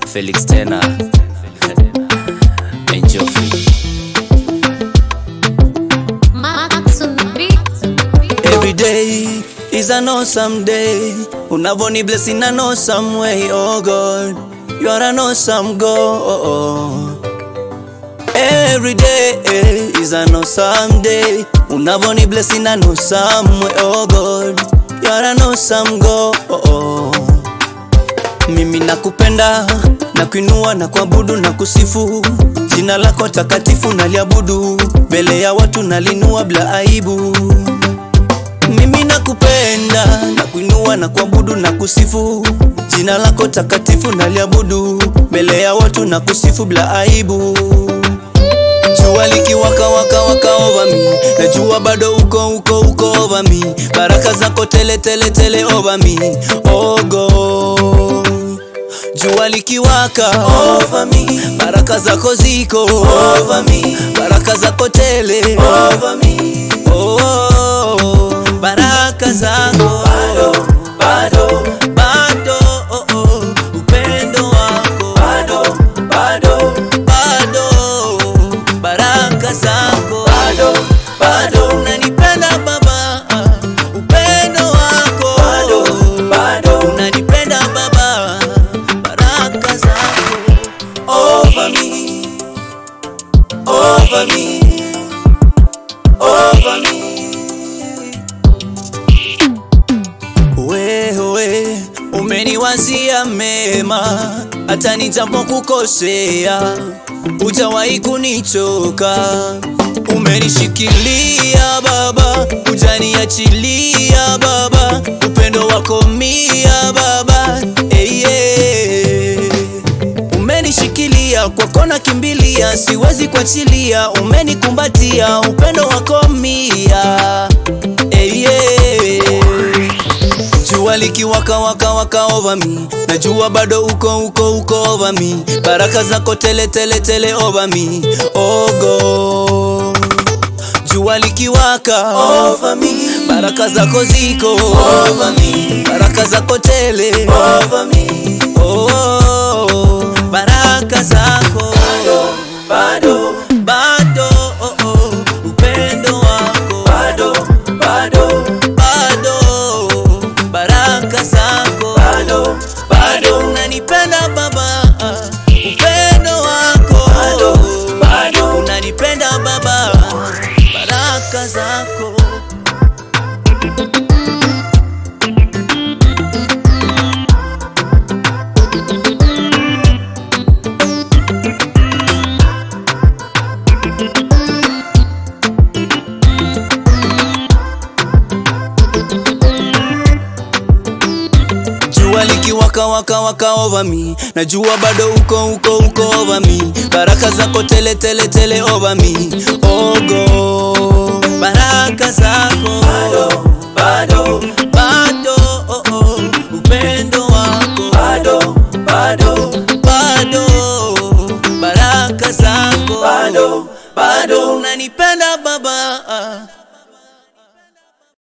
Felix tena Enjoy. Max on the beat. Every day is an awesome day. Unavoni blessing an awesome way, oh God. You are an awesome God. Every day is an awesome day. Unavoni blessing an awesome way, oh God. You are an awesome God. Mimi nakupenda na kuinua na kuabudu na kusifu jina lako takatifu naliabudu mbele ya watu nalinua bila aibu. Mimi nakupenda na kuinua na kuabudu na kusifu jina lako takatifu naliabudu mbele ya watu na kusifu bila aibu. Jua likiwaka waka waka over me, najua bado uko uko uko over me, baraka zako tele tele tele over me, oh God. Jua likiwaka over me, baraka zako ziko over me, baraka zako tele over me, oh, baraka zako bado bado bado oh, oh, upendo wako bado bado bado baraka zako bado bado unanipenda baba upendo wako bado bado unanipenda baba baraka zako over me over me over me wewe umeniwazia mema hata nijapokukosea hujawahi kunichoka umenishikilia baba hujaniachilia baba upendo wako mia baba hey, yeah. Umenishikilia kwako nakimbilia, siwezi kuachilia. Umenikumbatia upendo wako mia hey, yeah. Jua likiwaka waka waka over me, najua bado uko uko uko over me, baraka zako tele tele tele over me, oh God. Jua likiwaka over me, baraka zako ziko over me, baraka zako tele over me, oh, baraka zako bado bado oh, oh, upendo wako bado bado bado baraka zako bado bado unanipenda baba upendo wako bado bado unanipenda baba baraka zako Jua likiwaka waka waka over me, najua bado uko uko uko over me, baraka zako tele tele tele over me, oh God, baraka zako